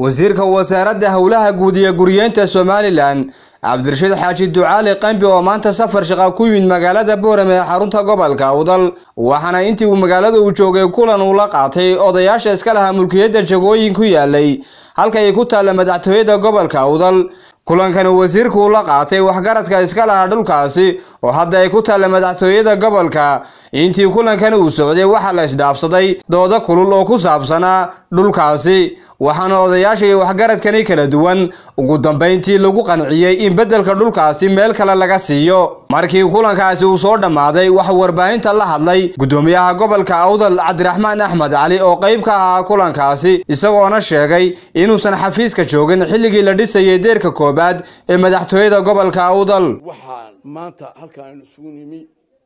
wasiirka wasaaradda howlaha guud iyo guryeynta somalilan cabdirashiid xaaji ducaali qambi oo maanta safar shaqa ku yimid magaalada boorame ee xarunta gobolka awdal waxaana intii uu magaalada uu joogay kulan uu la qaatay odayaasha iska lahaa mulkiyadda jagooyin ku yaalay halka ay ku taalla madaxtooyada gobolka awdal kulankani wasiirku uu la qaatay waxgaradka iska lahaa dhulkaasi oo hadda ay ku taalla madaxtooyada gobolka intii kulankani uu socday waxaa la isdhaafsaday doodo kulul oo ku saabsanaa dhulkaasi waxaana odayaasha iyo waxgaradkani kala duwan ugu dambayntii lagu qanciyey in beddelka dhulkaasi meel kale laga siiyo markii kulankaasi uu soo dhammaaday waxa warbaahinta la hadlay guddoomiyaha gobolka awdal cabdiraxmaan axmed cali oo qayb ka ahaa kulankaasi isagoona sheegay inuusan xafiiska joogin xilligii la dhisayay deerka koobaad ee madaxtooyada gobolka awdal waxaan maanta halkan aynu isugu nimi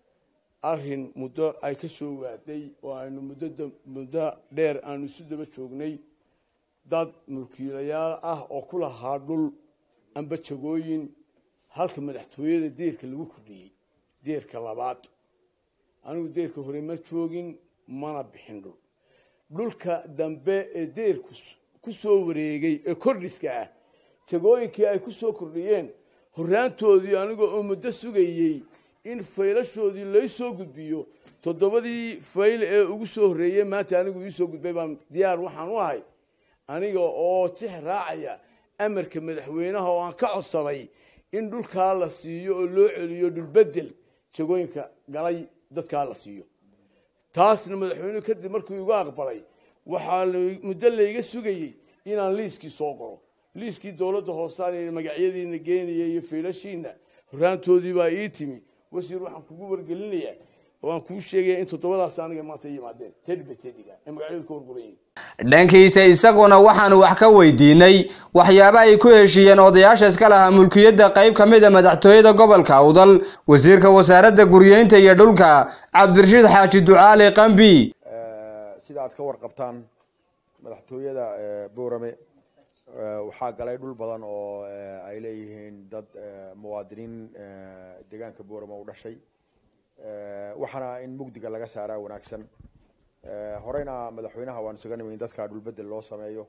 arrin muddo ay ka soo waaday oo aynu muddo muddo dheer aanu isu daba joognay dad mulkiilayaal ah oo ku lahaa dhul amba jagooyin halka madaxtooyada deerka lagu kordhiyey deerka labaad anigu deerka hore ma joogin mana bixin dhul dhulka dambe ee deerku ku soo wareegay ee kordhiska ah jagooyinkii ay ku soo kordhiyeen horraantoodii aniga oo muddo sugayey in faylashoodii lay soo gudbiyo toddobadii fayl ee ugu soo horreeyey maanta anigu iisoo gudbay baan diyaar waxaan u ahay aniga oo tix raacaya amarka madaxweynaha oo aan ka codsaday in dhulkaa la siiyo oo loo celiyo dhulbedel jagooyinka galay dadkaa la siiyo taasna madaxweynuhu kadib markuu igu aqbalay waxaa muddo layga sugayey inaan liiskii soo qoro liiskii dowladda hoosaan magacyadiina geenaya iyo fiilashiina horraantoodii baa ii timi wasiir waxaan kugu wargelinayaa oo aan kuu sheegaya in toddobadaas aniga maanta yimaadeen tedba tediga ee magacyadu ka warguran yihin dhankiisa isaguna waxaanu wax ka weydiinay waxyaaba ay ku heshiiyeen odayaasha iska lahaa mulkiyadda qayb ka mid a madaxtooyada gobolka awdal wasiirka wasaaradda guryeynta iyo dhulka cabdirashiid xaaji ducaali qambi sida aad ka warqabtaan madaxtooyada boorame waxaa galay dhul badan oo ay leeyihiin dad muwaadiniin deegaanka boorame u dhashay waxaana in mugdiga laga saaraa wanaagsan horeyna madaxweynaha waan isaga nimi in dadkaa dhulbedel loo sameeyo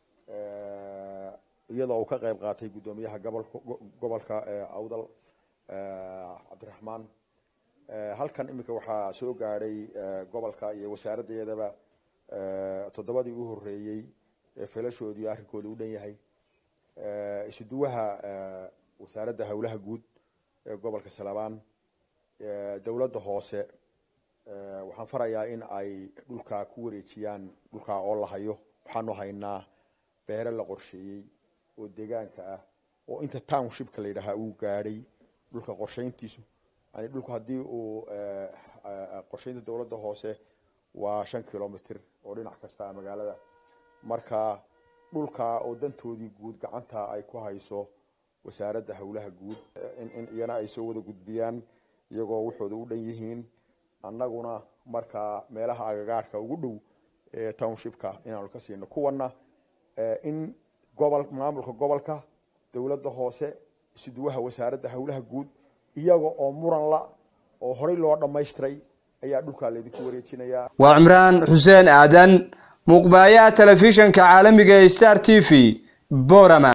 iyadoo uu ka qayb qaatay guddoomiyaha gobolka awdal cabdiraxmaan halkan iminka waxaa soo gaadhay gobolka iyo wasaaraddeedaba toddobadii u horreeyey feelashoodii arrinkooda u dhan yahay isuduwaha wasaaradda howlaha guud ee gobolka salabaan dowladda hoose waxaan farayaa in ay dhulkaa ku wareejiyaan dhulkaa oo la hayo waxaanu haynaa beere la qorsheeyey oo deegaanka ah oo inta townshipka la yidhaahaa uu gaadhay dhulka qorshayntiisu yani dhulku haddii uu qorshaynta dowladda hoose waa shan kilomitr oo dhinac kasta ah magaalada marka dhulkaa oo dantoodii guud gacanta ay ku hayso wasaaradda howlaha guud in iyana ay soo wada gudbiyaan iyagoo waxooda u dhan yihiin annaguna markaa meelaha agagaarka ugu dhow ee townshipka inaanu ka siino kuwana in gobol maamulka gobolka dowladda hoose isuduwaha wasaaradda howlaha guud iyaga oo muran la oo horey loo dhammaystiray ayaa dhulkaa laydinku wareejinayaa waa cimraan xuseen aadan muuqbaayaha telefishanka caalamiga ee star t v borama